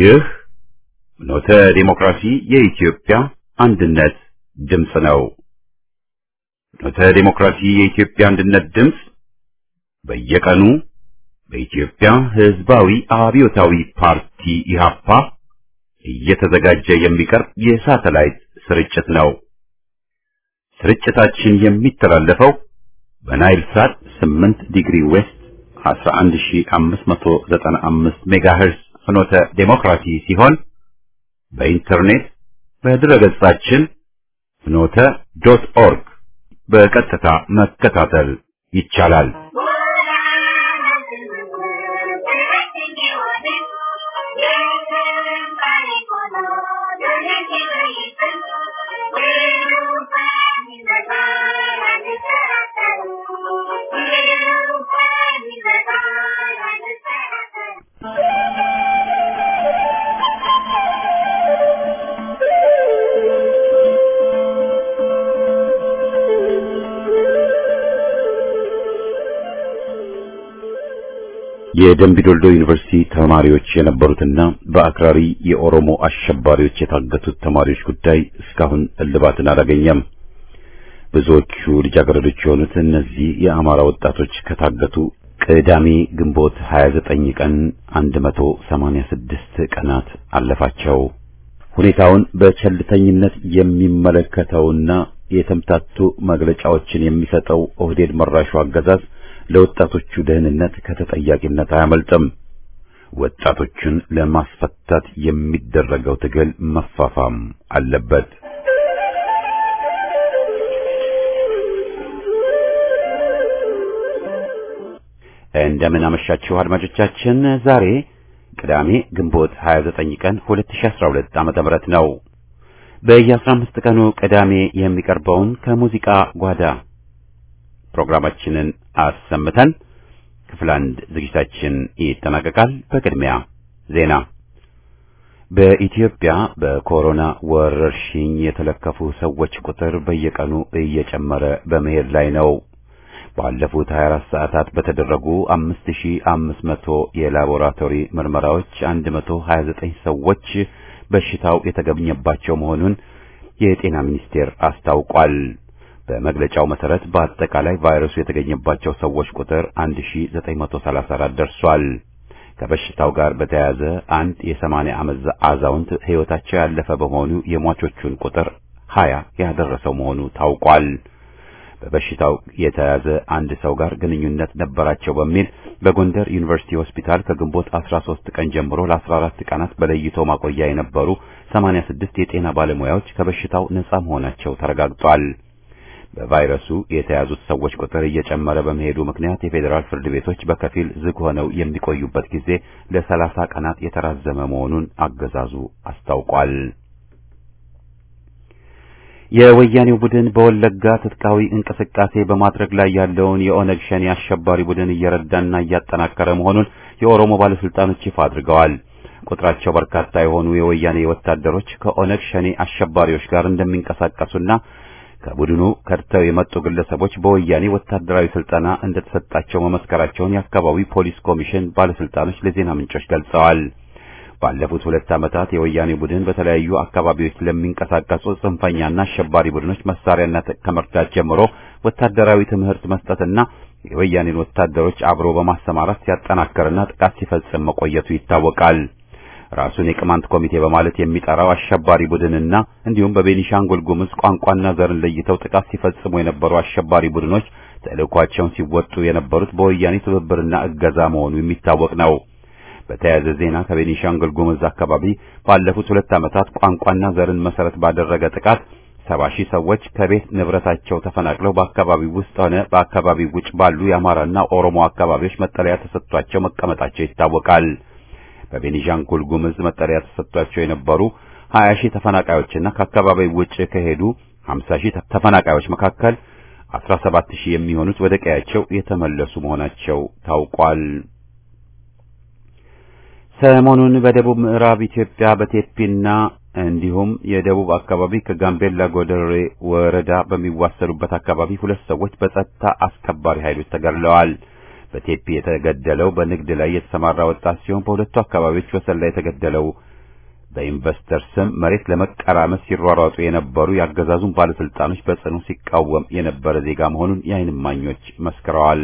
ይህ ኖተ ዲሞክራሲ የኢትዮጵያ አንድነት ድምፅ ነው። ኖተ ዲሞክራሲ የኢትዮጵያ አንድነት ድምፅ በየቀኑ በኢትዮጵያ ሕዝባዊ አብዮታዊ ፓርቲ ኢህአፓ እየተዘጋጀ የሚቀርብ የሳተላይት ስርጭት ነው። ስርጭታችን የሚተላለፈው በናይል ሳት 8 ዲግሪ ዌስት 11595 ሜጋሄርዝ ፍኖተ ዴሞክራሲ ሲሆን በኢንተርኔት በድረገጻችን ፍኖተ ዶት ኦርግ በቀጥታ መከታተል ይቻላል። የደምቢዶልዶ ዩኒቨርሲቲ ተማሪዎች የነበሩትና በአክራሪ የኦሮሞ አሸባሪዎች የታገቱት ተማሪዎች ጉዳይ እስካሁን እልባትን አላገኘም። ብዙዎቹ ልጃገረዶች የሆኑት እነዚህ የአማራ ወጣቶች ከታገቱ ቅዳሜ ግንቦት 29 ቀን 186 ቀናት አለፋቸው። ሁኔታውን በቸልተኝነት የሚመለከተውና የተምታቱ መግለጫዎችን የሚሰጠው ኦህዴድ መራሹ አገዛዝ ለወጣቶቹ ደህንነት ከተጠያቂነት አያመልጥም። ወጣቶቹን ለማስፈታት የሚደረገው ትግል መፋፋም አለበት። እንደምን አመሻችሁ አድማጮቻችን። ዛሬ ቅዳሜ ግንቦት 29 ቀን 2012 ዓመተ ምህረት ነው። በየ15 ቀኑ ቅዳሜ የሚቀርበውን ከሙዚቃ ጓዳ ፕሮግራማችንን አሰምተን ክፍል አንድ ዝግጅታችን ይጠናቀቃል። በቅድሚያ ዜና። በኢትዮጵያ በኮሮና ወረርሽኝ የተለከፉ ሰዎች ቁጥር በየቀኑ እየጨመረ በመሄድ ላይ ነው። ባለፉት 24 ሰዓታት በተደረጉ 5500 የላቦራቶሪ ምርመራዎች 129 ሰዎች በሽታው የተገኘባቸው መሆኑን የጤና ሚኒስቴር አስታውቋል። በመግለጫው መሰረት በአጠቃላይ ቫይረሱ የተገኘባቸው ሰዎች ቁጥር 1934 ደርሷል። ከበሽታው ጋር በተያያዘ አንድ የ80 ዓመት አዛውንት ሕይወታቸው ያለፈ በመሆኑ የሟቾቹን ቁጥር 20 ያደረሰው መሆኑ ታውቋል። በበሽታው የተያዘ አንድ ሰው ጋር ግንኙነት ነበራቸው በሚል በጎንደር ዩኒቨርሲቲ ሆስፒታል ከግንቦት 13 ቀን ጀምሮ ለ14 ቀናት በለይቶ ማቆያ የነበሩ 86 የጤና ባለሙያዎች ከበሽታው ነጻ መሆናቸው ተረጋግጧል። በቫይረሱ የተያዙት ሰዎች ቁጥር እየጨመረ በመሄዱ ምክንያት የፌዴራል ፍርድ ቤቶች በከፊል ዝግ ሆነው የሚቆዩበት ጊዜ ለሰላሳ ቀናት የተራዘመ መሆኑን አገዛዙ አስታውቋል። የወያኔው ቡድን በወለጋ ትጥቃዊ እንቅስቃሴ በማድረግ ላይ ያለውን የኦነግ ሸኔ አሸባሪ ቡድን እየረዳና እያጠናከረ መሆኑን የኦሮሞ ባለስልጣኖች ይፋ አድርገዋል። ቁጥራቸው በርካታ የሆኑ የወያኔ ወታደሮች ከኦነግ ሸኔ አሸባሪዎች ጋር እንደሚንቀሳቀሱና ከቡድኑ ከድተው የመጡ ግለሰቦች በወያኔ ወታደራዊ ስልጠና እንደተሰጣቸው መመስከራቸውን የአካባቢ ፖሊስ ኮሚሽን ባለስልጣኖች ለዜና ምንጮች ገልጸዋል። ባለፉት ሁለት ዓመታት የወያኔ ቡድን በተለያዩ አካባቢዎች ለሚንቀሳቀሱ ጽንፈኛና አሸባሪ ቡድኖች መሳሪያና ከመርዳት ጀምሮ ወታደራዊ ትምህርት መስጠትና የወያኔን ወታደሮች አብሮ በማሰማራት ሲያጠናክርና ጥቃት ሲፈጽም መቆየቱ ይታወቃል። ራሱን የቅማንት ኮሚቴ በማለት የሚጠራው አሸባሪ ቡድንና እንዲሁም በቤኒሻንጉል ጉሙዝ ቋንቋና ዘርን ለይተው ጥቃት ሲፈጽሙ የነበሩ አሸባሪ ቡድኖች ተልዕኳቸውን ሲወጡ የነበሩት በወያኔ ትብብርና እገዛ መሆኑ የሚታወቅ ነው። በተያያዘ ዜና ከቤኒሻንጉል ጉሙዝ አካባቢ ባለፉት ሁለት ዓመታት ቋንቋና ዘርን መሰረት ባደረገ ጥቃት ሰባ ሺህ ሰዎች ከቤት ንብረታቸው ተፈናቅለው በአካባቢው ውስጥ ሆነ በአካባቢው ውጭ ባሉ የአማራና ኦሮሞ አካባቢዎች መጠለያ ተሰጥቷቸው መቀመጣቸው ይታወቃል። በቤኒሻንጉል ጉሙዝ መጠለያ ተሰጥቷቸው የነበሩ 20 ሺህ ተፈናቃዮችና ከአካባቢው ውጭ ከሄዱ 50 ሺህ ተፈናቃዮች መካከል 17 ሺህ የሚሆኑት ወደ ቀያቸው የተመለሱ መሆናቸው ታውቋል። ሰሞኑን በደቡብ ምዕራብ ኢትዮጵያ በቴፒና እንዲሁም የደቡብ አካባቢ ከጋምቤላ ጎደሬ ወረዳ በሚዋሰኑበት አካባቢ ሁለት ሰዎች በጸጥታ አስከባሪ ኃይሎች ተገድለዋል። በቴፒ የተገደለው በንግድ ላይ የተሰማራ ወጣት ሲሆን በሁለቱ አካባቢዎች ወሰን ላይ የተገደለው በኢንቨስተር ስም መሬት ለመቀራመስ ሲሯሯጡ የነበሩ የአገዛዙን ባለስልጣኖች በጽኑ ሲቃወም የነበረ ዜጋ መሆኑን የዓይን እማኞች መስክረዋል።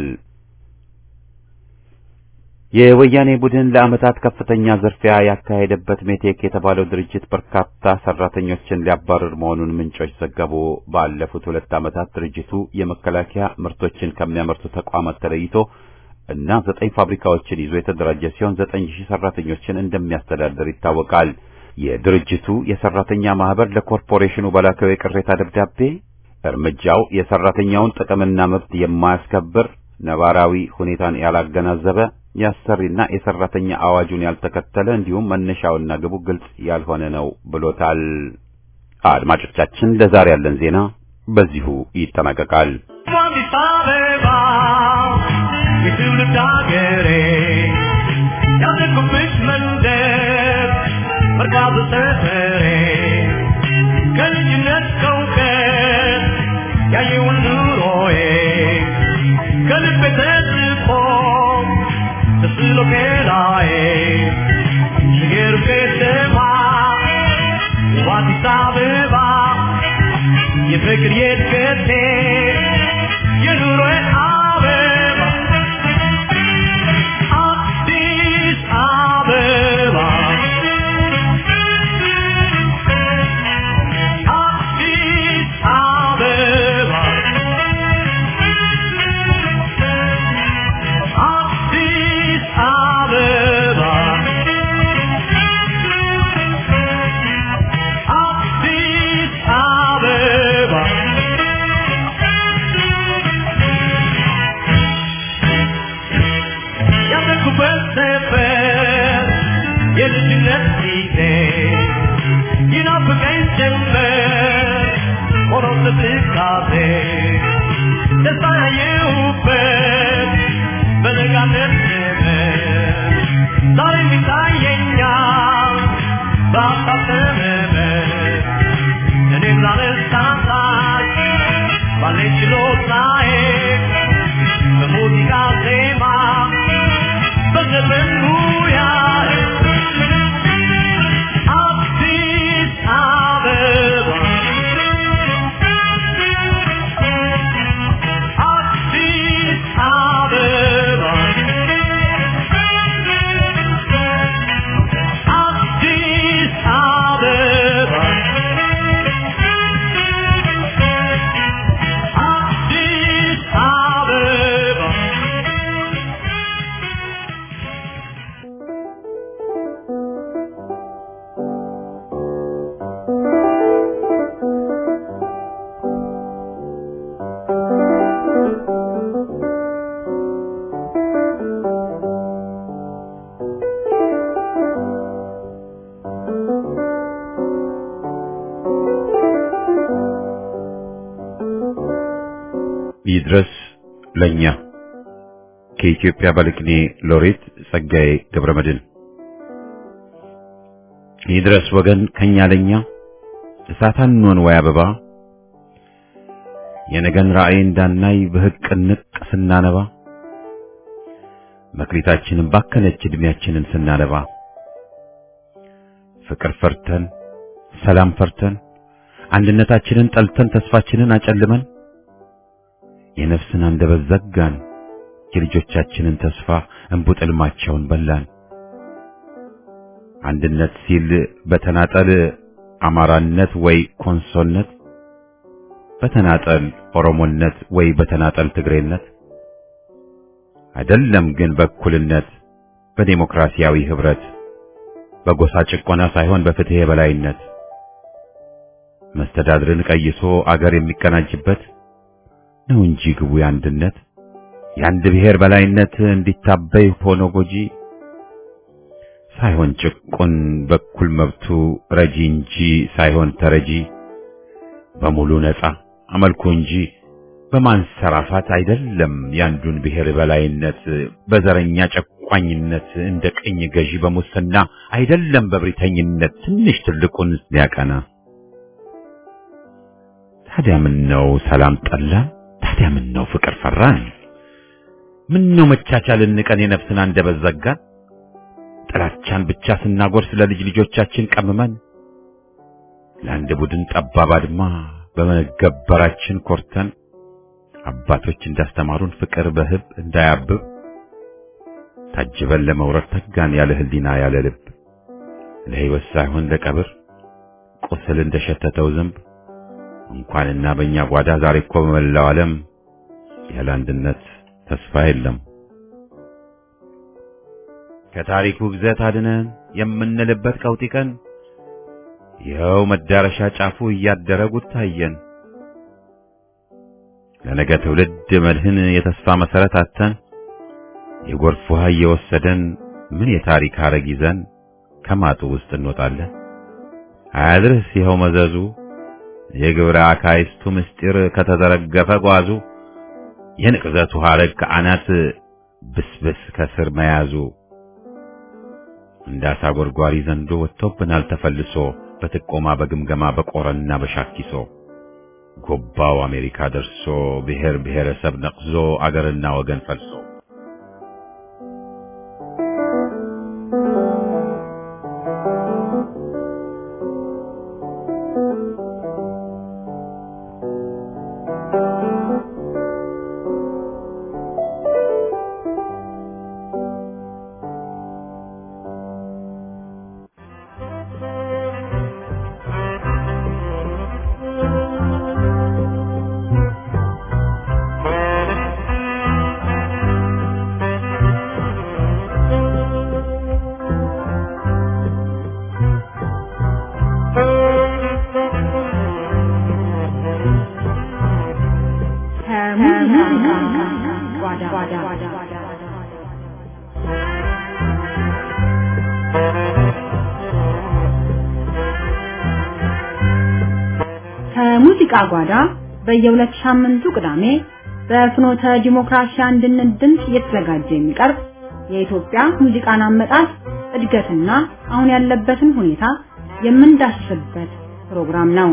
የወያኔ ቡድን ለዓመታት ከፍተኛ ዝርፊያ ያካሄደበት ሜቴክ የተባለው ድርጅት በርካታ ሰራተኞችን ሊያባርር መሆኑን ምንጮች ዘገቡ። ባለፉት ሁለት ዓመታት ድርጅቱ የመከላከያ ምርቶችን ከሚያመርቱ ተቋማት ተለይቶ እና ዘጠኝ ፋብሪካዎችን ይዞ የተደራጀ ሲሆን ዘጠኝ ሺህ ሰራተኞችን እንደሚያስተዳድር ይታወቃል። የድርጅቱ የሰራተኛ ማህበር ለኮርፖሬሽኑ በላከው የቅሬታ ደብዳቤ እርምጃው የሰራተኛውን ጥቅምና መብት የማያስከብር ነባራዊ ሁኔታን ያላገናዘበ የአሰሪና የሰራተኛ አዋጁን ያልተከተለ እንዲሁም መነሻውና ግቡ ግልጽ ያልሆነ ነው ብሎታል። አድማጮቻችን፣ ለዛሬ ያለን ዜና በዚሁ ይጠናቀቃል። አዲስ አበባ የትውልድ አገሬ ያደግኩብሽ መንደር መርካቶ ሰፈሬ ከልጅነት ከእውቀት ያየውን ኑሮዬ ከልቤ ተጽፎ ተስሎ ከላዬ ሽገሩ ከተማ አዲስ አበባ የፍቅር የትከቴ የኑሮዬ አበባ አዲስ አበባ አዲስ አበባ አዲስ አበባ አዲስ አበባ ያደግኩበት ሰፈር የልጅነት ጊዜ ይናፍቀኝ ጀመር ሆኖ ትካዜ ደስታ ያየሁበት በለጋነት ዘመን ዛሬም ይታየኛል በሀሳብ ተመመን እኔም ላለሳሳች ባለኝ ችሎታዬ በሙዚቃ ዜማ በዘፈን ሙያዬ አዲስ አበባ አዲስ አበባ አዲስ አበባ አዲስ አበባ ይድረስ ለኛ ከኢትዮጵያ ባለቅኔ ሎሬት ጸጋዬ ገብረመድህን። ይድረስ ወገን ከኛ ለኛ እሳት አንሆን ወይ አበባ የነገን ራእይ እንዳናይ በህቅ ንቅ ስናነባ መክሊታችንን ባከነች እድሜያችንን ስናነባ ፍቅር ፈርተን ሰላም ፈርተን አንድነታችንን ጠልተን ተስፋችንን አጨልመን የነፍስን አንደበት ዘጋን የልጆቻችንን ተስፋ እንቡጥ ሕልማቸውን በላን። አንድነት ሲል በተናጠል አማራነት ወይ ኮንሶነት፣ በተናጠል ኦሮሞነት ወይ በተናጠል ትግሬነት አይደለም ግን በእኩልነት በዴሞክራሲያዊ ህብረት በጎሳ ጭቆና ሳይሆን በፍትህ የበላይነት መስተዳድርን ቀይሶ አገር የሚቀናጅበት ነው እንጂ ግቡ የአንድነት የአንድ ብሔር በላይነት እንዲታበይ ሆኖ ጎጂ ሳይሆን ጭቁን በኩል መብቱ ረጂ እንጂ ሳይሆን ተረጂ በሙሉ ነፃ አመልኩ እንጂ በማንሰራፋት አይደለም የአንዱን ብሔር በላይነት በዘረኛ ጨቋኝነት እንደ ቅኝ ገዢ በሙስና አይደለም በብሪተኝነት ትንሽ ትልቁን ሊያቀና ታዲያ ምን ነው ሰላም ጠላን? ታዲያ ምን ነው ፍቅር ፈራን? ምን ነው መቻቻልን ንቀን የነፍስን አንደበት ዘጋን? ጥላቻን ብቻ ስናጎርስ ለልጅ ልጆቻችን ቀምመን ለአንድ ቡድን ጠባብ አድማ በመገበራችን ኮርተን አባቶች እንዳስተማሩን ፍቅር በህብ እንዳያብብ ታጅበን ለመውረድ ተጋን ያለ ህሊና ያለ ልብ ለህይወት ሳይሆን ለቀብር ቁስል እንደሸተተው ዝንብ እንኳንና በእኛ ጓዳ ዛሬ እኮ በመላው ዓለም ያለ አንድነት ተስፋ የለም። ከታሪኩ ግዘት አድነን የምንልበት ቀውጢ ቀን ይኸው መዳረሻ ጫፉ እያደረ ጉድ ታየን። ለነገ ትውልድ መድህን የተስፋ መሰረት አተን የጎርፍ ውሃ እየወሰደን ምን የታሪክ ሐረግ ይዘን ከማጡ ውስጥ እንወጣለን። አያድርስ ይኸው መዘዙ የግብረ አካይስቱ ምስጢር ከተዘረገፈ ጓዙ የንቅዘቱ ሐረግ ከአናት ብስብስ ከስር መያዙ እንደ አሳ ጎርጓሪ ዘንዶ ወጥቶብናል ተፈልሶ በጥቆማ በግምገማ በቆረና በሻኪሶ ጎባው አሜሪካ ደርሶ ብሔር ብሔረሰብ ነቅዞ አገርና ወገን ፈልሶ ከሙዚቃ ጓዳ በየሁለት ሳምንቱ ቅዳሜ በፍኖተ ዲሞክራሲ አንድነት ድምፅ እየተዘጋጀ የሚቀርብ የኢትዮጵያ ሙዚቃን አመጣጥ እድገትና አሁን ያለበትን ሁኔታ የምንዳስስበት ፕሮግራም ነው።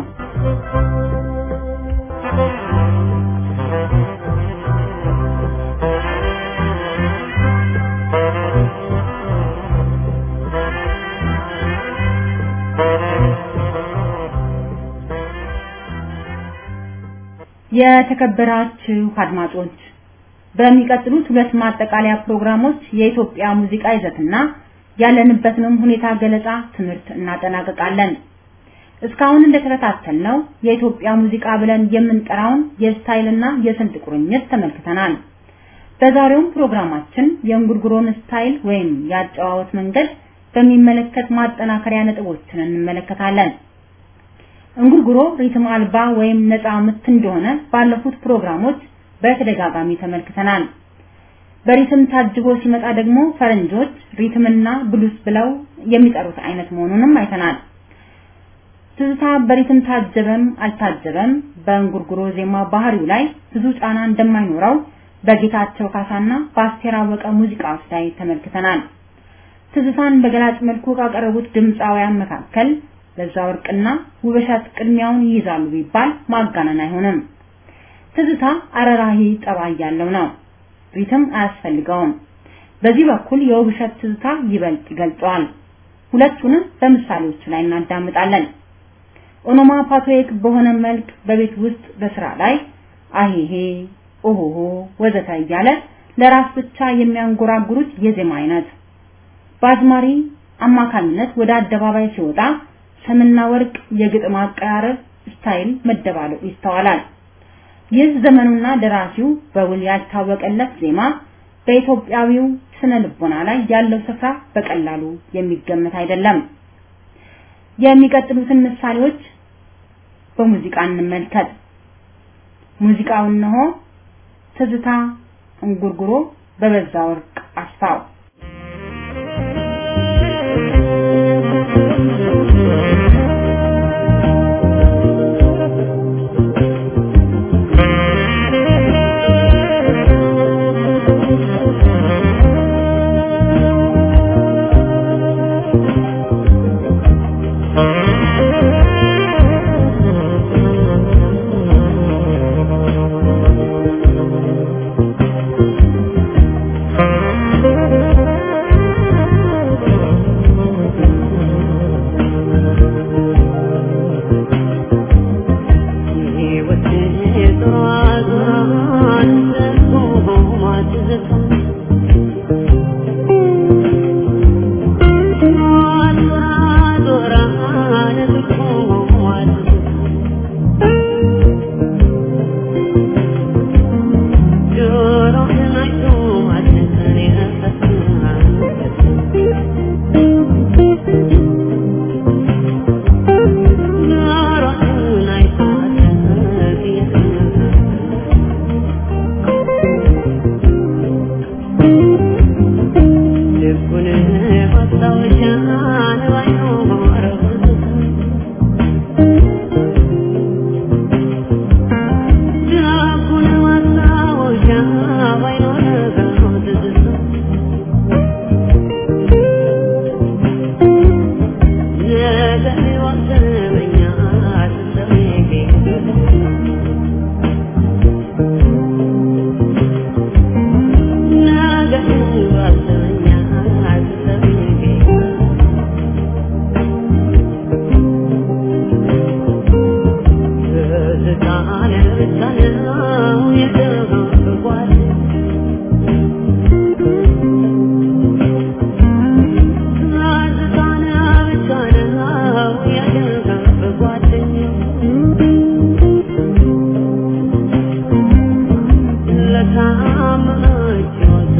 የተከበራችሁ አድማጮች በሚቀጥሉት ሁለት ማጠቃለያ ፕሮግራሞች የኢትዮጵያ ሙዚቃ ይዘትና ያለንበትንም ሁኔታ ገለጻ ትምህርት እናጠናቀቃለን። እስካሁን እንደተከታተልነው የኢትዮጵያ ሙዚቃ ብለን የምንጠራውን የስታይልና የስልት ቁርኝት ተመልክተናል። በዛሬውም ፕሮግራማችን የእንጉርጉሮን ስታይል ወይም የአጨዋወት መንገድ በሚመለከት ማጠናከሪያ ነጥቦችን እንመለከታለን። እንጉርጉሮ ሪትም አልባ ወይም ነፃ ምት እንደሆነ ባለፉት ፕሮግራሞች በተደጋጋሚ ተመልክተናል። በሪትም ታጅቦ ሲመጣ ደግሞ ፈረንጆች ሪትምና ብሉስ ብለው የሚጠሩት አይነት መሆኑንም አይተናል። ትዝታ በሪትም ታጀበም አልታጀበም በእንጉርጉሮ ዜማ ባህሪው ላይ ብዙ ጫና እንደማይኖረው በጌታቸው ካሳና በአስቴር አወቀ ሙዚቃዎች ላይ ተመልክተናል። ትዝታን በገላጭ መልኩ ካቀረቡት ድምፃውያን መካከል በዛ ወርቅና ውበሻት ቅድሚያውን ይይዛሉ ቢባል ማጋነን አይሆንም። ትዝታ አረራሂ ጠባይ ያለው ነው። ሪትም አያስፈልገውም። በዚህ በኩል የውብሸት ትዝታ ይበልጥ ይገልጸዋል። ሁለቱንም በምሳሌዎቹ ላይ እናዳምጣለን። ኦኖማፓቶይክ በሆነ መልክ በቤት ውስጥ በስራ ላይ አሄሄ ኦሆሆ ወዘተ እያለ ለራስ ብቻ የሚያንጎራጉሩት የዜማ አይነት በአዝማሪ አማካኝነት ወደ አደባባይ ሲወጣ ሰምና ወርቅ የግጥም አቀራረብ ስታይል መደባለቁ ይስተዋላል። ይህ ዘመኑና ደራሲው በውል ያልታወቀለት ዜማ በኢትዮጵያዊው ስነ ልቦና ላይ ያለው ስፍራ በቀላሉ የሚገመት አይደለም። የሚቀጥሉትን ምሳሌዎች በሙዚቃ እንመልከት። ሙዚቃው እነሆ ትዝታ እንጉርጉሮ በበዛ ወርቅ አስፋው Thank you.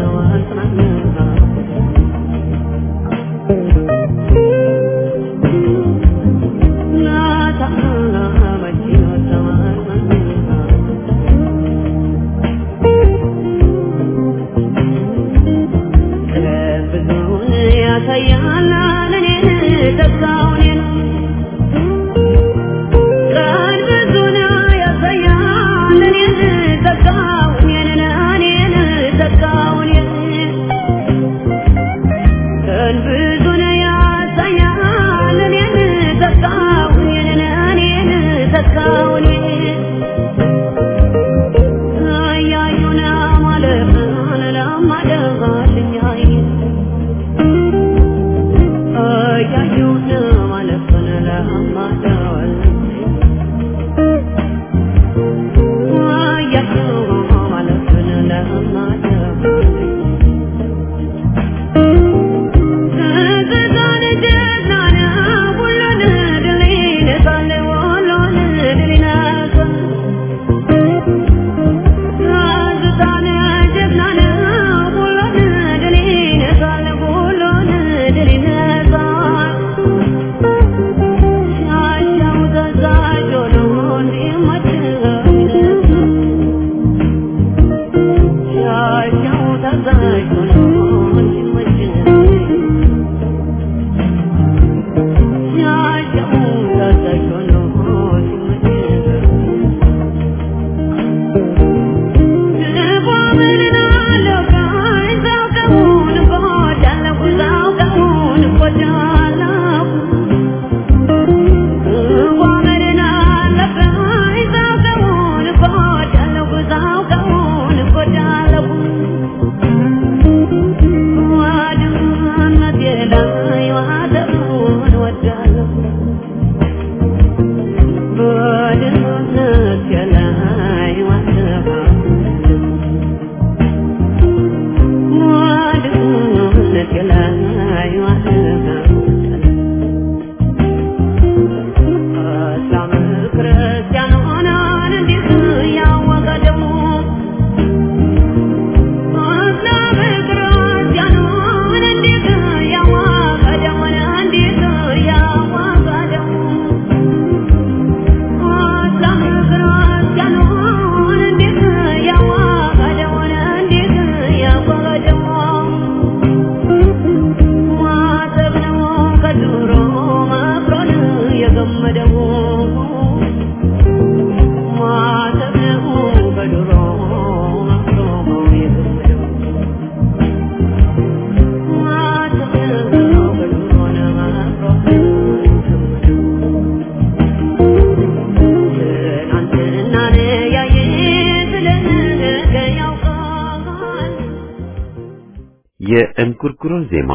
የእንጉርጉሮን ዜማ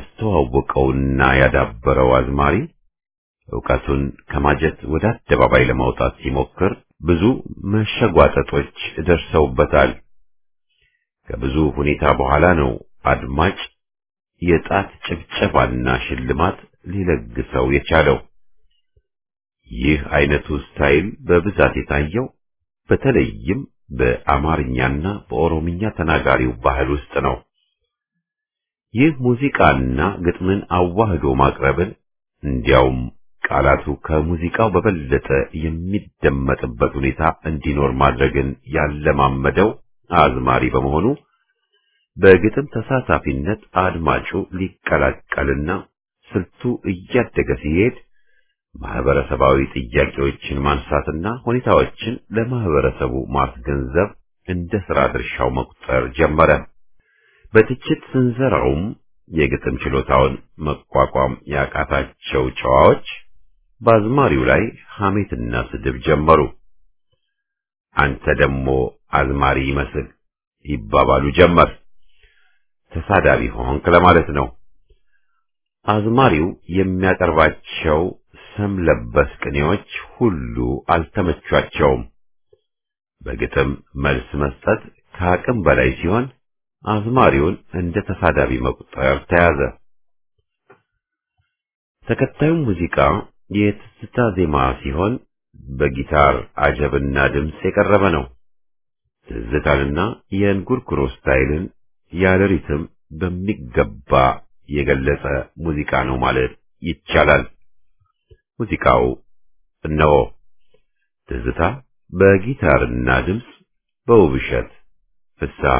ያስተዋወቀውና ያዳበረው አዝማሪ ዕውቀቱን ከማጀት ወደ አደባባይ ለማውጣት ሲሞክር ብዙ መሸጓጠጦች ደርሰውበታል። ከብዙ ሁኔታ በኋላ ነው አድማጭ የጣት ጭብጨባና ሽልማት ሊለግሰው የቻለው። ይህ አይነቱ ስታይል በብዛት የታየው በተለይም በአማርኛና በኦሮምኛ ተናጋሪው ባህል ውስጥ ነው። ይህ ሙዚቃና ግጥምን አዋህዶ ማቅረብን እንዲያውም ቃላቱ ከሙዚቃው በበለጠ የሚደመጥበት ሁኔታ እንዲኖር ማድረግን ያለማመደው አዝማሪ በመሆኑ በግጥም ተሳታፊነት አድማጩ ሊቀላቀልና ስልቱ እያደገ ሲሄድ ማህበረሰባዊ ጥያቄዎችን ማንሳትና ሁኔታዎችን ለማህበረሰቡ ማስገንዘብ እንደ ሥራ ድርሻው መቁጠር ጀመረ። በትችት ስንዘራውም የግጥም ችሎታውን መቋቋም ያቃታቸው ጨዋዎች በአዝማሪው ላይ ሐሜትና ስድብ ጀመሩ። አንተ ደግሞ አዝማሪ ይመስል ይባባሉ ጀመር። ተሳዳቢ ሆንክ ለማለት ነው። አዝማሪው የሚያቀርባቸው ሰም ለበስ ቅኔዎች ሁሉ አልተመቿቸውም። በግጥም መልስ መስጠት ከአቅም በላይ ሲሆን አዝማሪውን እንደ ተሳዳቢ መቁጠር ተያዘ። ተከታዩ ሙዚቃ የትዝታ ዜማ ሲሆን በጊታር አጀብና ድምፅ የቀረበ ነው። ትዝታንና የእንጉርጉሮ ስታይልን ያለ ሪትም በሚገባ የገለጸ ሙዚቃ ነው ማለት ይቻላል። ሙዚቃው እነሆ ትዝታ በጊታርና ድምፅ በውብሸት ፍስሐ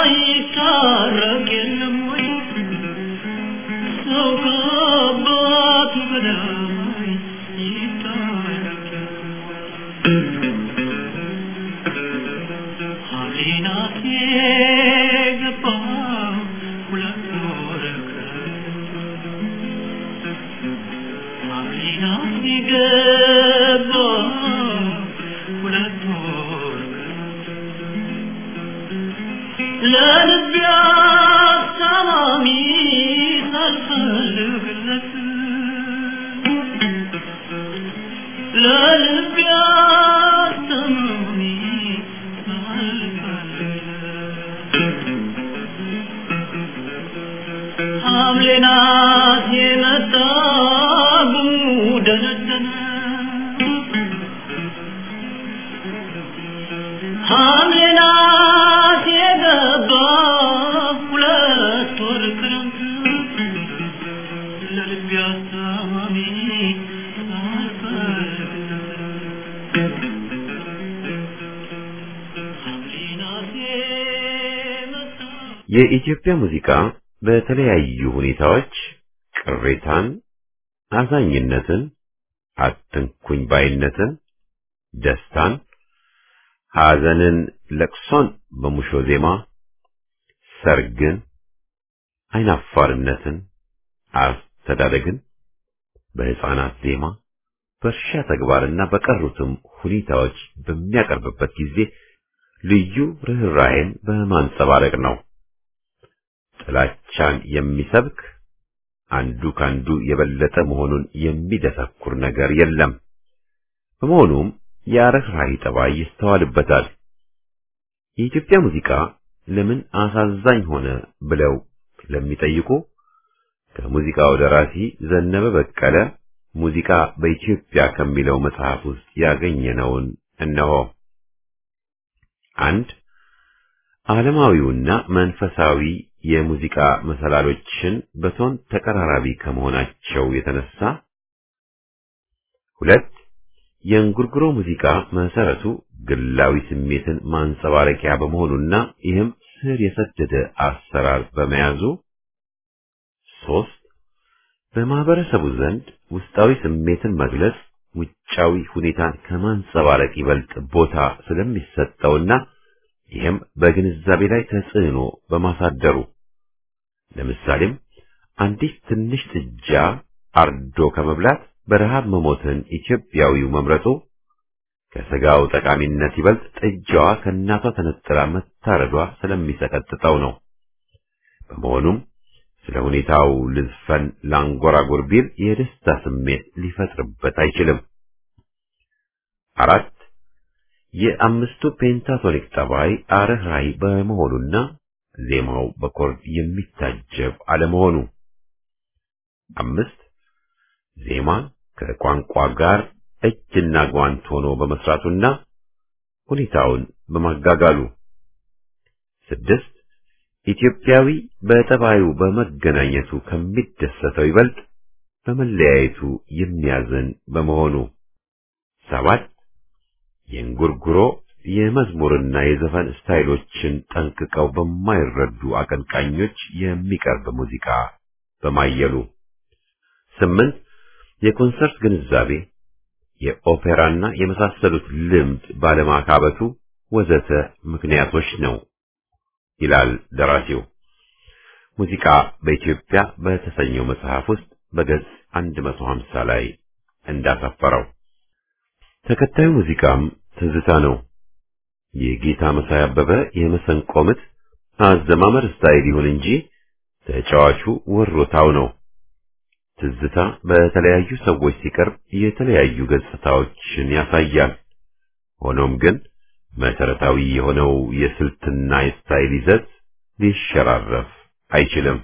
Oh, ሐምሌ ናት የመጣ ጉደለደለ ሐምሌ ናት የገባ ሁለት ወር ክረምት ለልቤ አስታማሚ ሐምሌ ናት የመጣ የኢትዮጵያ ሙዚቃ በተለያዩ ሁኔታዎች ቅሬታን፣ አዛኝነትን፣ አትንኩኝ ባይነትን፣ ደስታን፣ ሐዘንን፣ ለቅሶን በሙሾ ዜማ፣ ሰርግን፣ አይናፋርነትን፣ አስተዳደግን በሕፃናት ዜማ፣ በእርሻ ተግባርና በቀሩትም ሁኔታዎች በሚያቀርብበት ጊዜ ልዩ ርኅራኄን በማንጸባረቅ ነው። ጥላቻን የሚሰብክ አንዱ ካንዱ የበለጠ መሆኑን የሚደሰኩር ነገር የለም። በመሆኑም የርኅራኄ ጠባይ ይስተዋልበታል። የኢትዮጵያ ሙዚቃ ለምን አሳዛኝ ሆነ ብለው ለሚጠይቁ ከሙዚቃው ደራሲ ዘነበ በቀለ ሙዚቃ በኢትዮጵያ ከሚለው መጽሐፍ ውስጥ ያገኘነውን እነሆ። አንድ ዓለማዊውና መንፈሳዊ የሙዚቃ መሰላሎችን በቶን ተቀራራቢ ከመሆናቸው የተነሳ፣ ሁለት የእንጉርጉሮ ሙዚቃ መሰረቱ ግላዊ ስሜትን ማንጸባረቂያ በመሆኑና ይህም ስር የሰደደ አሰራር በመያዙ፣ ሶስት በማህበረሰቡ ዘንድ ውስጣዊ ስሜትን መግለጽ ውጫዊ ሁኔታን ከማንጸባረቅ ይበልጥ ቦታ ስለሚሰጠውና ይህም በግንዛቤ ላይ ተጽዕኖ በማሳደሩ ለምሳሌም አንዲት ትንሽ ጥጃ አርዶ ከመብላት በረሃብ መሞትን ኢትዮጵያዊው መምረጡ ከስጋው ጠቃሚነት ይበልጥ ጥጃዋ ከእናቷ ተነጥላ መታረዷ ስለሚሰቀጥጠው ነው። በመሆኑም ስለ ሁኔታው ልዝፈን ላንጎራጉር ቢል የደስታ ስሜት ሊፈጥርበት አይችልም። አራት የአምስቱ ፔንታቶኒክ ጠባይ አርህራይ በመሆኑና ዜማው በኮርድ የሚታጀብ አለመሆኑ። አምስት ዜማ ከቋንቋ ጋር እጅና ጓንት ሆኖ በመስራቱና ሁኔታውን በማጋጋሉ። ስድስት ኢትዮጵያዊ በጠባዩ በመገናኘቱ ከሚደሰተው ይበልጥ በመለያየቱ የሚያዝን በመሆኑ። ሰባት የእንጉርጉሮ የመዝሙርና የዘፈን ስታይሎችን ጠንቅቀው በማይረዱ አቀንቃኞች የሚቀርብ ሙዚቃ በማየሉ። ስምንት የኮንሰርት ግንዛቤ፣ የኦፔራና የመሳሰሉት ልምድ ባለማካበቱ ወዘተ ምክንያቶች ነው ይላል ደራሲው። ሙዚቃ በኢትዮጵያ በተሰኘው መጽሐፍ ውስጥ በገጽ 150 ላይ እንዳሰፈረው ተከታዩ ሙዚቃም ትዝታ ነው። የጌታ መሳይ አበበ የመሰንቆ ምት አዘማመር ስታይል ይሁን እንጂ ተጫዋቹ ወሮታው ነው። ትዝታ በተለያዩ ሰዎች ሲቀርብ የተለያዩ ገጽታዎችን ያሳያል። ሆኖም ግን መሰረታዊ የሆነው የስልትና የስታይል ይዘት ሊሸራረፍ አይችልም።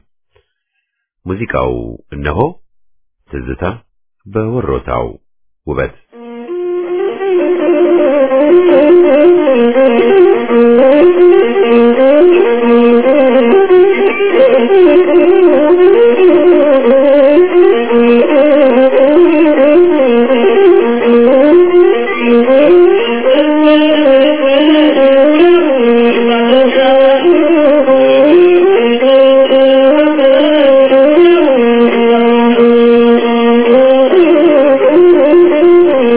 ሙዚቃው እነሆ ትዝታ በወሮታው ውበት Thank you.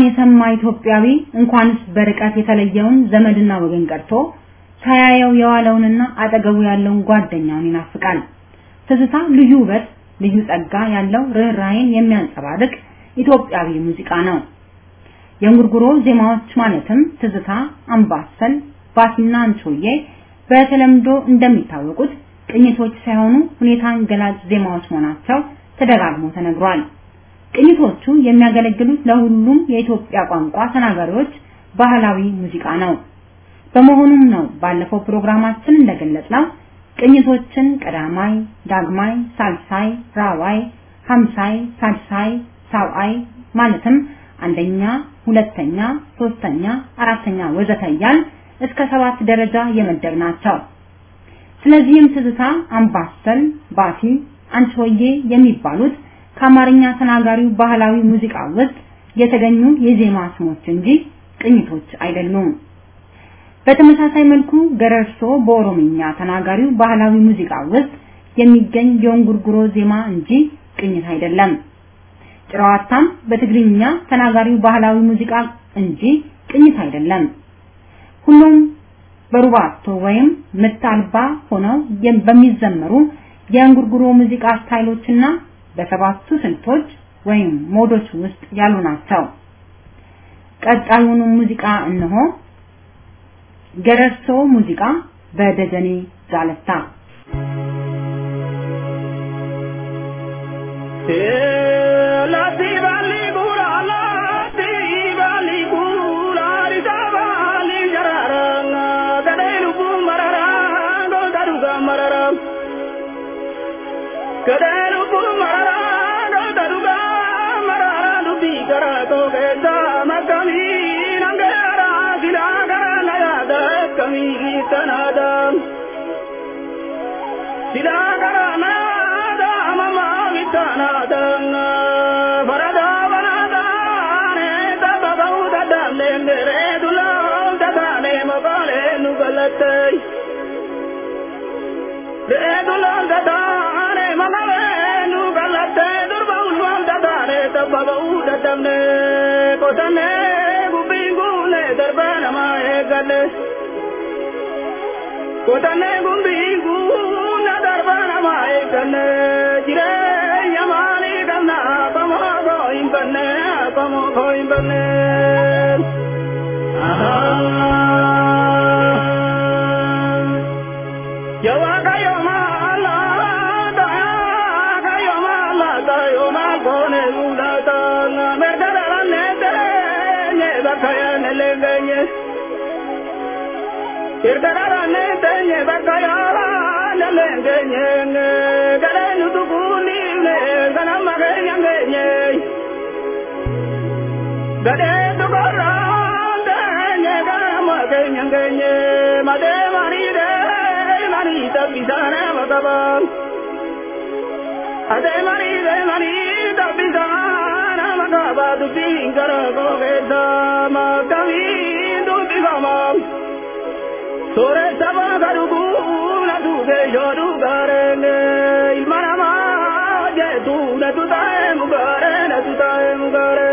የሰማ ኢትዮጵያዊ እንኳንስ በርቀት የተለየውን ዘመድና ወገን ቀርቶ ሳያየው የዋለውንና አጠገቡ ያለውን ጓደኛውን ይናፍቃል። ትዝታ ልዩ ውበት፣ ልዩ ጸጋ ያለው ርኅራኄን የሚያንጸባርቅ ኢትዮጵያዊ ሙዚቃ ነው። የእንጉርጉሮ ዜማዎች ማለትም ትዝታ፣ አምባሰል፣ ባቲና አንቾዬ በተለምዶ እንደሚታወቁት ቅኝቶች ሳይሆኑ ሁኔታን ገላጭ ዜማዎች መሆናቸው ተደጋግሞ ተነግሯል። ቅኝቶቹ የሚያገለግሉት ለሁሉም የኢትዮጵያ ቋንቋ ተናጋሪዎች ባህላዊ ሙዚቃ ነው። በመሆኑም ነው ባለፈው ፕሮግራማችን እንደገለጽነው ቅኝቶችን ቀዳማይ፣ ዳግማይ፣ ሳልሳይ፣ ራዋይ፣ ሀምሳይ፣ ሳድሳይ፣ ሳብአይ ማለትም አንደኛ፣ ሁለተኛ፣ ሶስተኛ፣ አራተኛ ወዘተ እያልን እስከ ሰባት ደረጃ የመደብናቸው። ስለዚህም ትዝታ፣ አምባሰል፣ ባቲ፣ አንቺሆዬ የሚባሉት ከአማርኛ ተናጋሪው ባህላዊ ሙዚቃ ውስጥ የተገኙ የዜማ ስሞች እንጂ ቅኝቶች አይደሉም። በተመሳሳይ መልኩ ገረርሶ በኦሮምኛ ተናጋሪው ባህላዊ ሙዚቃ ውስጥ የሚገኝ የእንጉርጉሮ ዜማ እንጂ ቅኝት አይደለም። ጭራዋታም በትግርኛ ተናጋሪው ባህላዊ ሙዚቃ እንጂ ቅኝት አይደለም። ሁሉም በሩባቶ ወይም ምት አልባ ሆነው በሚዘመሩ የእንጉርጉሮ ሙዚቃ ስታይሎችና በሰባቱ ስልቶች ወይም ሞዶች ውስጥ ያሉ ናቸው። ቀጣዩን ሙዚቃ እነሆ። ገረርሶ ሙዚቃ በደጀኔ ጃለታ Kadanu marara daruga marara dubi karato kesa makami nangara silagara nayada kami tanada silagara nada mama vitanada farada vanada ne tabau dadale mere dula dadale mabale nugalatai re dula dadale mabale nugalatai durba ulwam dadale tabau dadamne kotane gubingule darbana mae gale kotane gumbinguna darbana mae gale jire yamani gamna pamo go imbane pamo go imbane Yawa kayo mala da kayo mala da yo ma gone ula da na merdara ne de ne da kaya ne le genye Merdara ne de ne da kaya ne le genye ne gale nu tu kuni ne gana ma genye genye Gade tu kora de ne gana ma genye genye ma de mani de mani tapisana magaban Ade mani de mani tapisana magabadu pingara gogeda magami dubi gamam Sore saba garugu na duge yoru garene ilmana ma je tu na tu tae mugare na tu tae mugare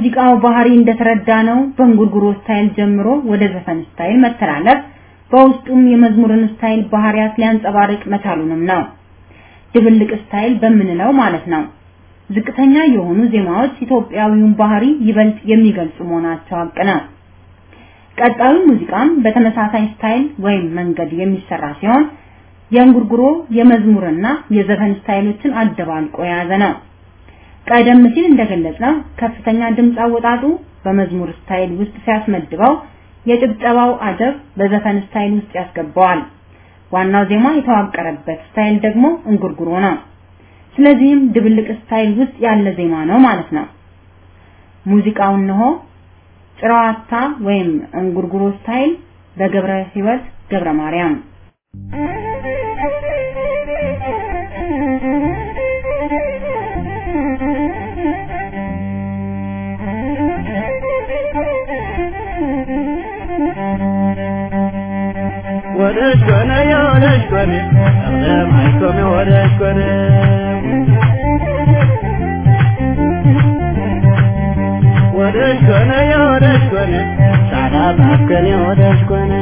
የሙዚቃው ባህሪ እንደተረዳ ነው በእንጉርጉሮ ስታይል ጀምሮ ወደ ዘፈን ስታይል መተላለፍ በውስጡም የመዝሙርን ስታይል ባህሪያት ሊያንጸባርቅ መቻሉንም ነው። ድብልቅ ስታይል በምንለው ማለት ነው። ዝቅተኛ የሆኑ ዜማዎች ኢትዮጵያዊውን ባህሪ ይበልጥ የሚገልጹ መሆናቸው ሀቅ ነው። ቀጣዩ ሙዚቃም በተመሳሳይ ስታይል ወይም መንገድ የሚሰራ ሲሆን የእንጉርጉሮ የመዝሙርና የዘፈን ስታይሎችን አደባልቆ የያዘ ነው። ቀደም ሲል እንደገለጽነው ከፍተኛ ድምፅ አወጣጡ በመዝሙር ስታይል ውስጥ ሲያስመድበው የጭብጨባው አጀብ በዘፈን ስታይል ውስጥ ያስገባዋል። ዋናው ዜማ የተዋቀረበት ስታይል ደግሞ እንጉርጉሮ ነው። ስለዚህም ድብልቅ ስታይል ውስጥ ያለ ዜማ ነው ማለት ነው። ሙዚቃው እነሆ ጭራዋታ ወይም እንጉርጉሮ ስታይል በገብረ ሕይወት ገብረ ማርያም ወደሽ ኮነ የወደሽ ኮነ ለማይኮም ወደሽ ኮነ ወደሽ ኮነ የወደሽ ኮነ ሳዳ ባከን የወደሽ ኮነ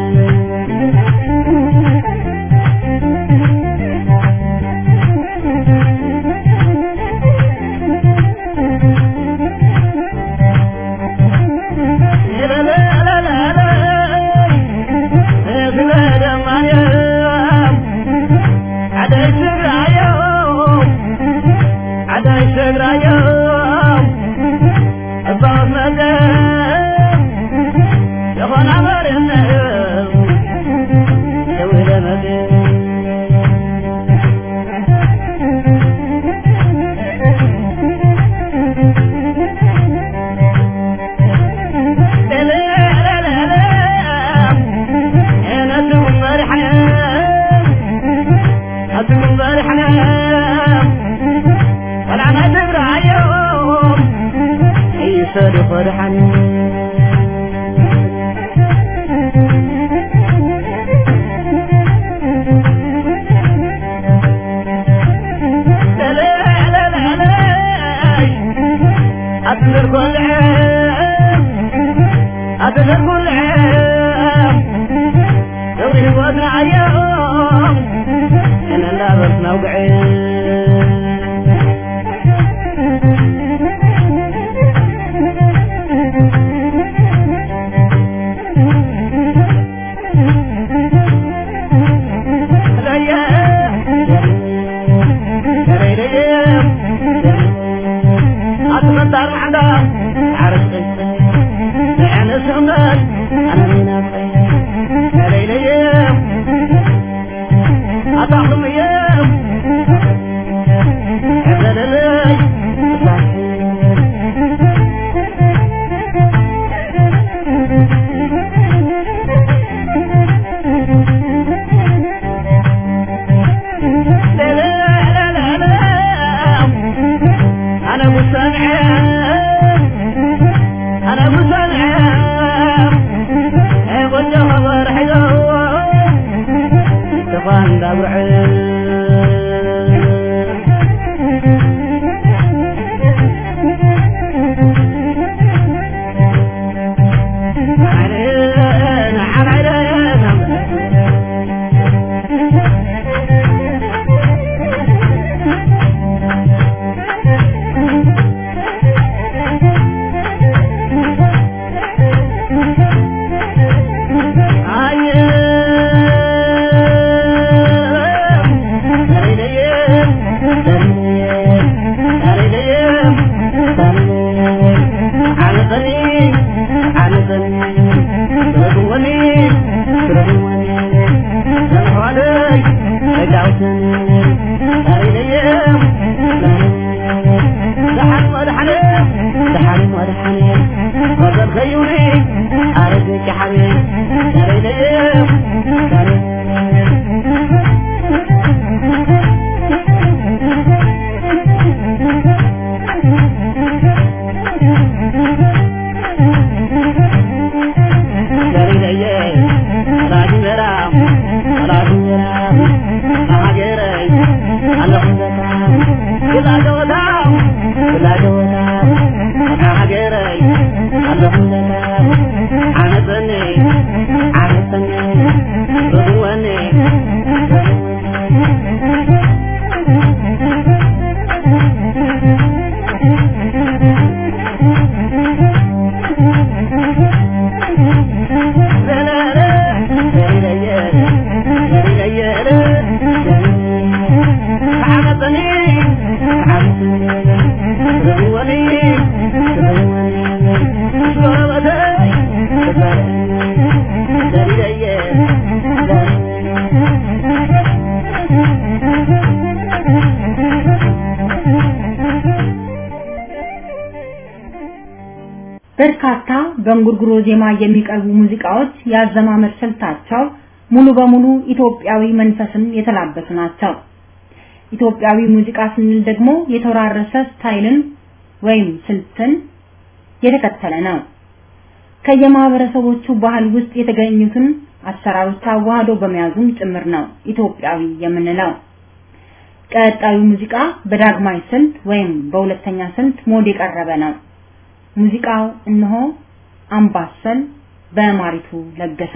በርካታ በእንጉርጉሮ ዜማ የሚቀርቡ ሙዚቃዎች ያዘማመር ስልታቸው ሙሉ በሙሉ ኢትዮጵያዊ መንፈስን የተላበሱ ናቸው። ኢትዮጵያዊ ሙዚቃ ስንል ደግሞ የተወራረሰ ስታይልን ወይም ስልትን የተከተለ ነው። ከየማህበረሰቦቹ ባህል ውስጥ የተገኙትን አሰራሮች አዋህዶ በመያዙም ጭምር ነው ኢትዮጵያዊ የምንለው። ቀጣዩ ሙዚቃ በዳግማይ ስልት ወይም በሁለተኛ ስልት ሞድ የቀረበ ነው። ሙዚቃው እነሆ አምባሰል በማሪቱ ለገሰ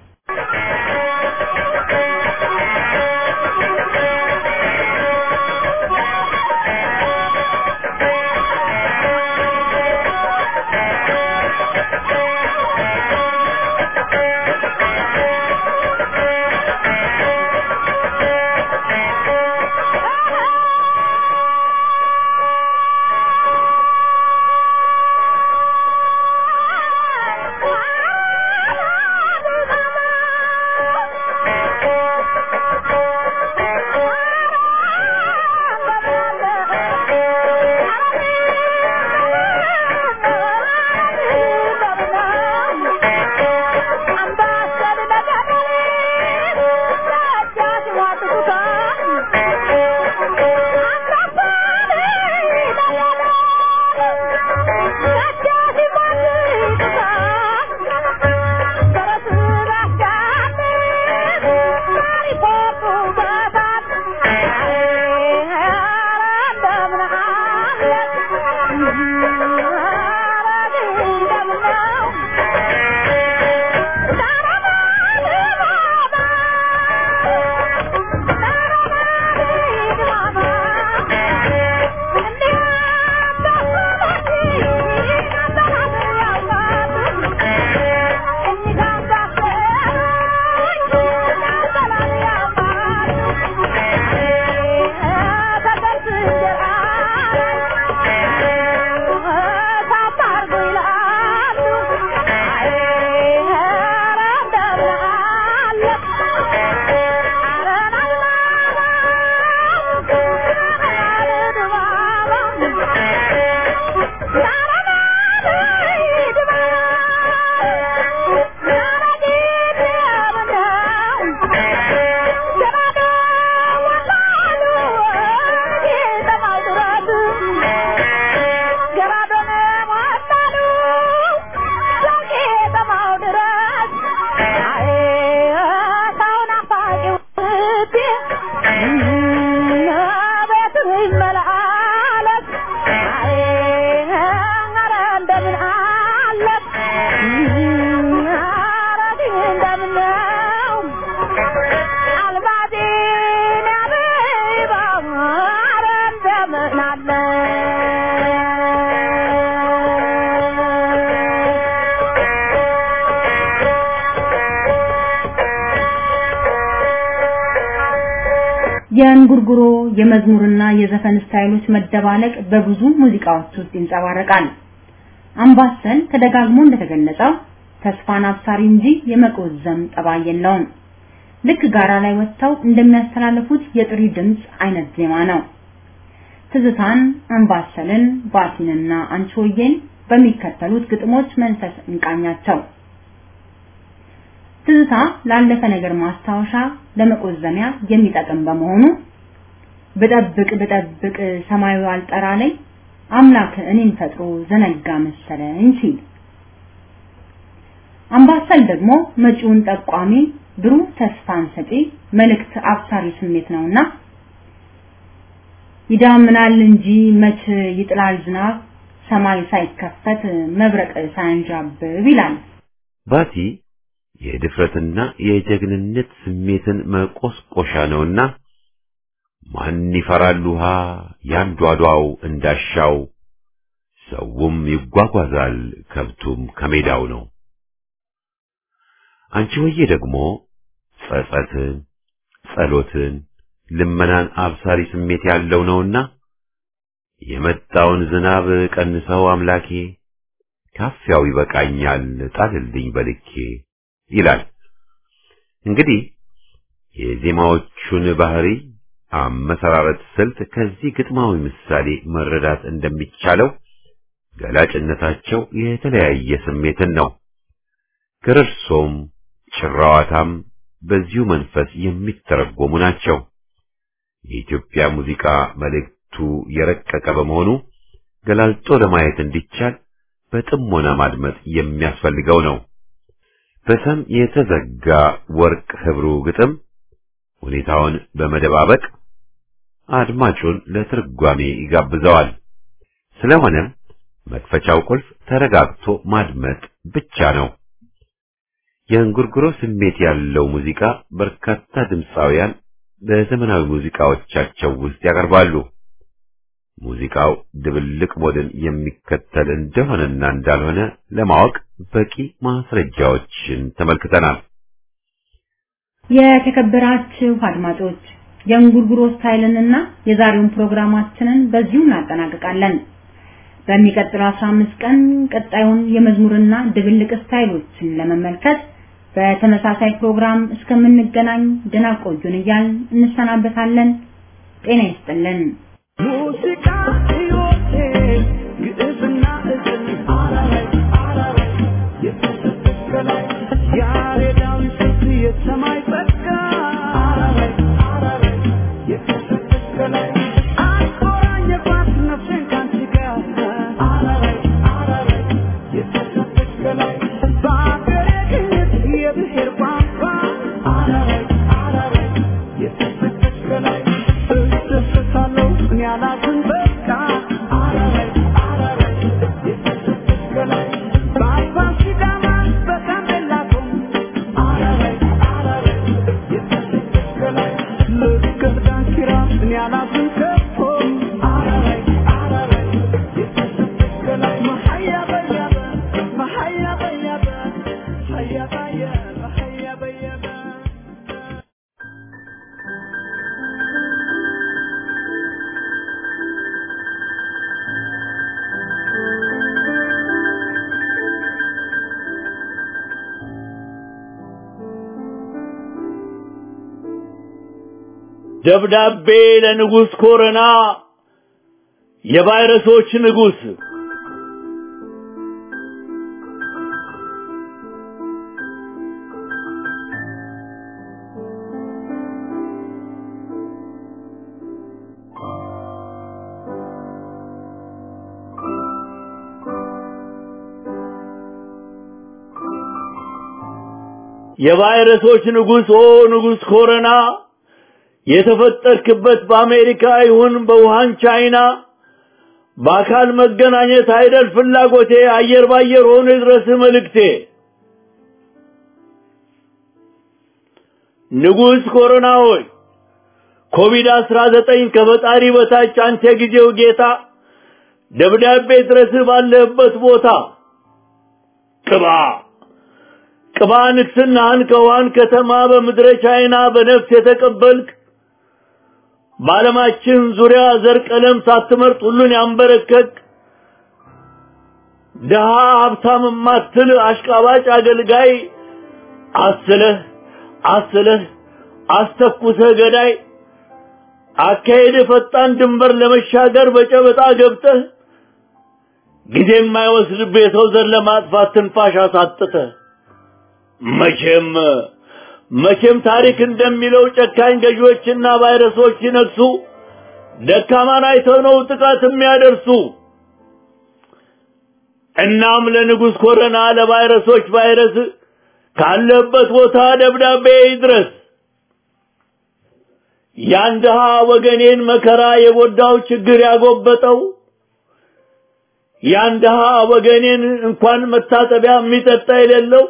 የእንጉርጉሮ የመዝሙርና የዘፈን ስታይሎች መደባለቅ በብዙ ሙዚቃዎች ውስጥ ይንጸባረቃል። አምባሰል ተደጋግሞ እንደተገለጸው ተስፋን አብሳሪ እንጂ የመቆዘም ጠባይ የለውም። ልክ ጋራ ላይ ወጥተው እንደሚያስተላልፉት የጥሪ ድምፅ አይነት ዜማ ነው። ትዝታን፣ አምባሰልን፣ ባቲንና አንቺሆዬን በሚከተሉት ግጥሞች መንፈስ እንቃኛቸው። ትዝታ ላለፈ ነገር ማስታወሻ ለመቆዘሚያ የሚጠቅም በመሆኑ ብጠብቅ ብጠብቅ ሰማዩ አልጠራ ላይ አምላክ እኔን ፈጥሮ ዘነጋ መሰለኝ ሲል፣ አምባሰል ደግሞ መጪውን ጠቋሚ ብሩህ ተስፋን ሰጪ መልእክት አብሳሪ ስሜት ነውና ይዳምናል እንጂ መች ይጥላል ዝናብ ሰማይ ሳይከፈት መብረቅ ሳያንዣብብ ይላል። ባቲ የድፍረትና የጀግንነት ስሜትን መቆስቆሻ ነውና ማን ይፈራል ውሃ ያንዷዷው እንዳሻው ሰውም ይጓጓዛል ከብቱም ከሜዳው ነው። አንቺ ወዬ ደግሞ ጸጸትን፣ ጸሎትን፣ ልመናን አብሳሪ ስሜት ያለው ነውና የመጣውን ዝናብ ቀንሰው አምላኬ ካፊያው ይበቃኛል ጣልልኝ በልኬ ይላል። እንግዲህ የዜማዎቹን ባህሪ አመሰራረት ስልት ከዚህ ግጥማዊ ምሳሌ መረዳት እንደሚቻለው ገላጭነታቸው የተለያየ ስሜትን ነው። ግርርሶም ጭራዋታም በዚሁ መንፈስ የሚተረጎሙ ናቸው። የኢትዮጵያ ሙዚቃ መልእክቱ የረቀቀ በመሆኑ ገላልጦ ለማየት እንዲቻል በጥሞና ማድመጥ የሚያስፈልገው ነው። በሰም የተዘጋ ወርቅ ህብሩ ግጥም ሁኔታውን በመደባበቅ አድማጩን ለትርጓሜ ይጋብዘዋል። ስለሆነም መክፈቻው ቁልፍ ተረጋግቶ ማድመጥ ብቻ ነው። የእንጉርጉሮ ስሜት ያለው ሙዚቃ በርካታ ድምፃውያን በዘመናዊ ሙዚቃዎቻቸው ውስጥ ያቀርባሉ። ሙዚቃው ድብልቅ ሞድን የሚከተል እንደሆነና እንዳልሆነ ለማወቅ በቂ ማስረጃዎችን ተመልክተናል። የተከበራችሁ አድማጮች የእንጉርጉሮ ስታይልንና የዛሬውን ፕሮግራማችንን በዚሁ እናጠናቅቃለን። በሚቀጥለው 15 ቀን ቀጣዩን የመዝሙርና ድብልቅ ስታይሎችን ለመመልከት በተመሳሳይ ፕሮግራም እስከምንገናኝ ደህና ቆዩን እያልን እንሰናበታለን። ጤና ይስጥልን። ሙዚቃ ሕይወቴ ግዕዝና እዝል አላላይ አላላይ የተሰቀላይ ያሬዳዊ ስልት የሰማይ ጸጋ አላላይ አላላይ የተሰቀላይ አቆራኘባት ነፍሴን ካንቺ ጋር አላላይ አላላይ የተሰቀላይ በአገሬ ግዕዝ የብሔር ቋንቋ አላላይ አላላይ የተሰቀላይ እደሰታለሁ እኔ አላዝን በቃ አላላይ አላላይ የተሰቀላይ በአባ ሲዳማ በጋምቤላ ቶም አላላይ አላላይ የተሰቀላይ ልክ ዳንኪራ እኔ አላዝን ከቶ አላላይ አላላይ የተሰቀላይ መሀያ በያበ መሀያ በያበ ሀያ ባየ መሀያ በያበ ደብዳቤ ለንጉሥ ኮረና የቫይረሶች ንጉሥ የቫይረሶች ንጉሥ ኦ ንጉሥ ኮረና የተፈጠርክበት በአሜሪካ ይሁን በውሃን ቻይና በአካል መገናኘት አይደል ፍላጎቴ አየር ባየር ሆኖ ይድረስ መልእክቴ ንጉሥ ኮሮና ሆይ ኮቪድ አስራ ዘጠኝ ከፈጣሪ በታች አንተ ጊዜው ጌታ ደብዳቤ ድረስ ባለህበት ቦታ ቅባ ቅባ ንግስናህን ከውሃን ከተማ በምድረ ቻይና በነፍስ የተቀበልክ በዓለማችን ዙሪያ ዘር ቀለም ሳትመርጥ ሁሉን ያንበረከክ ድሃ ሀብታም ማትል አሽቃባጭ አገልጋይ አስለህ አስለህ አስተኩሰህ ገዳይ አካሄድ ፈጣን ድንበር ለመሻገር በጨበጣ ገብተህ ጊዜ የማይወስድብህ የሰው ዘር ለማጥፋት ትንፋሽ አሳጥተህ መቼም መቼም ታሪክ እንደሚለው ጨካኝ ገዢዎችና ቫይረሶች ሲነግሱ ደካማን አይተው ነው ጥቃት የሚያደርሱ። እናም ለንጉሥ ኮረና ለቫይረሶች ቫይረስ ካለበት ቦታ ደብዳቤ ይድረስ። ያን ድሃ ወገኔን መከራ የጎዳው ችግር ያጎበጠው ያን ድሃ ወገኔን እንኳን መታጠቢያ የሚጠጣ የሌለው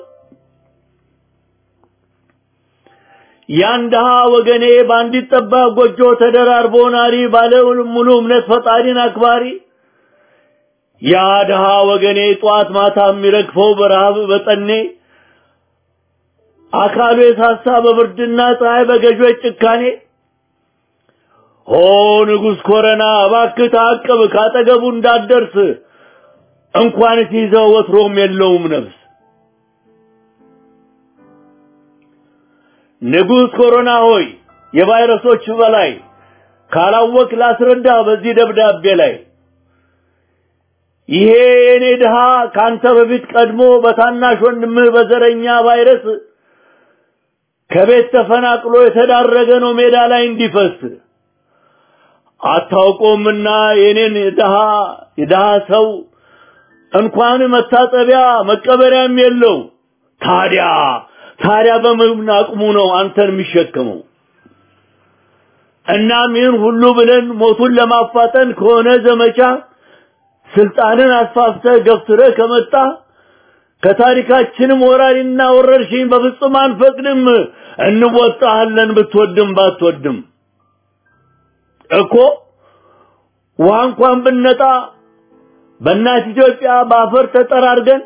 ያን ድሃ ወገኔ በአንዲት ጠባብ ጎጆ ተደራርቦ ናሪ ባለ ሙሉ እምነት ፈጣሪን አክባሪ ያ ድሃ ወገኔ ጧት ማታ የሚረግፈው በረሃብ በጠኔ አካሉ የሳሳ በብርድና ፀሐይ በገዦች ጭካኔ ኦ ንጉሥ ኮረና እባክህ ታቅብ ካጠገቡ እንዳትደርስ እንኳን ሲይዘው ወትሮም የለውም ነፍስ ንጉሥ ኮሮና ሆይ የቫይረሶች በላይ ካላወቅ ላስረዳ በዚህ ደብዳቤ ላይ ይሄ የኔ ድሃ ካንተ በፊት ቀድሞ በታናሽ ወንድምህ በዘረኛ ቫይረስ ከቤት ተፈናቅሎ የተዳረገ ነው ሜዳ ላይ እንዲፈስ አታውቆምና የኔን ድሃ የድሃ ሰው እንኳን መታጠቢያ መቀበሪያም የለው። ታዲያ ታዲያ በምን አቅሙ ነው አንተን የሚሸከመው? እናም ይህን ሁሉ ብለን ሞቱን ለማፋጠን ከሆነ ዘመቻ ስልጣንን አስፋፍተህ ገፍትረህ ከመጣ ከታሪካችንም ወራሪና ወረርሽኝ በፍጹም አንፈቅድም። እንወጣሃለን ብትወድም ባትወድም እኮ ውሃ እንኳን ብነጣ በእናት ኢትዮጵያ በአፈር ተጠራርገን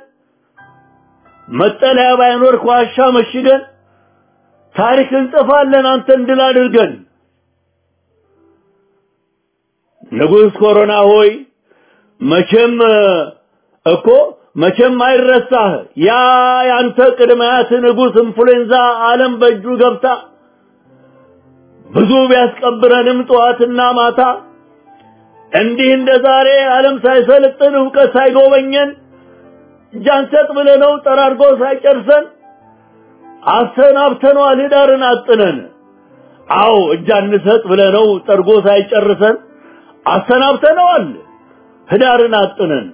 መጠለያ ባይኖር ከዋሻ መሽገን ታሪክ እንጽፋለን አንተን ድል አድርገን። ንጉሥ ኮሮና ሆይ መቼም እኮ መቼም አይረሳህ ያ ያንተ ቅድመያት ንጉሥ ኢንፍሉዌንዛ ዓለም በእጁ ገብታ ብዙ ቢያስቀብረንም ጠዋትና ማታ እንዲህ እንደ ዛሬ ዓለም ሳይሰለጥን እውቀት ሳይጎበኘን እጅ አንሰጥ ብለነው ጠራርጎ ሳይጨርሰን አሰናብተነዋል ህዳርን አጥነን። አዎ እጅ አንሰጥ ብለነው ጠርጎ ሳይጨርሰን አሰናብተነዋል ህዳርን አጥነን።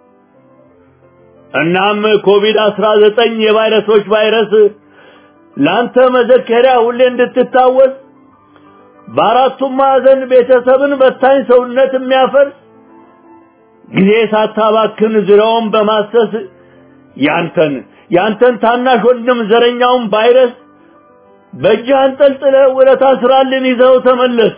እናም ኮቪድ አስራ ዘጠኝ የቫይረሶች ቫይረስ ላንተ መዘከሪያ ሁሌ እንድትታወስ በአራቱም ማዕዘን ቤተሰብን በታኝ ሰውነት የሚያፈርስ ጊዜ ሳታባክን ዙሪያውን በማሰስ ያንተን ያንተን ታናሽ ወንድም ዘረኛውን ቫይረስ በእጅህ አንጠልጥለህ ውለታ ስራልን ይዘው ተመለስ።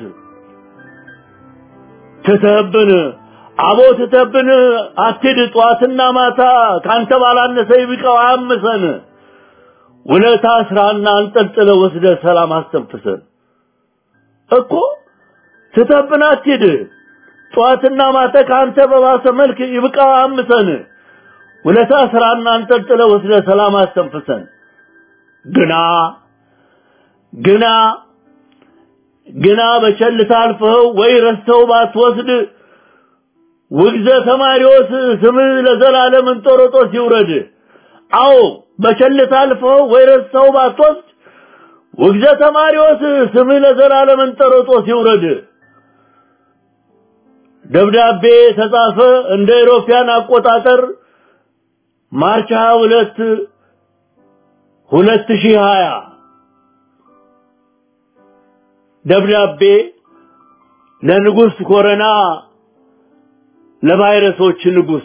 ትተህብን አቦ ትተህብን አትሂድ ጠዋትና ማታ ካንተ ባላነሰ ይብቃው አያምሰን። ውለታ ስራና አንጠልጥለህ ወስደህ ሰላም አስተንፍሰን እኮ ትተህብን አትሂድ ጠዋትና ማታ ካንተ በባሰ መልክ ይብቃው አያምሰን። ውለታ ስራና አንጠልጥለህ ወስደህ ሰላም አስተንፍሰን። ግና ግና ግና በቸልታ አልፈኸው ወይ ረስተው ባትወስድ ውግዘ ተማሪዎስ ስምህ ለዘላለም እንጦሮጦስ ይውረድ። አዎ በቸልታ አልፈኸው ወይ ረስተው ባትወስድ ውግዘ ተማሪዎስ ስምህ ለዘላለም እንጦሮጦስ ይውረድ። ደብዳቤ ተጻፈ እንደ ኢሮፓያን አቆጣጠር ማርች 22 2020 ደብዳቤ ለንጉሥ ኮረና ለቫይረሶች ንጉሥ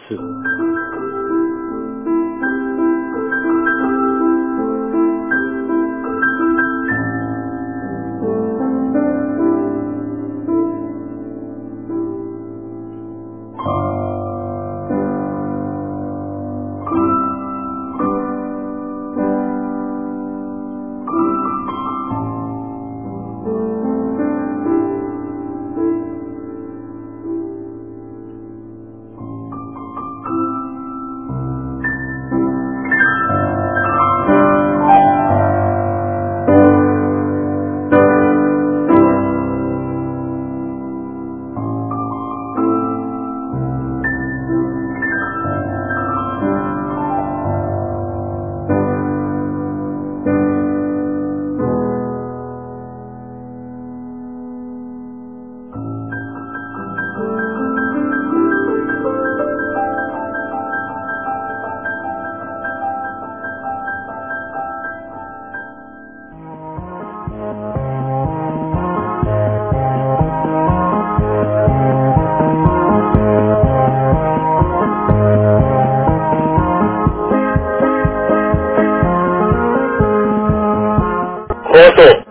ኮሶ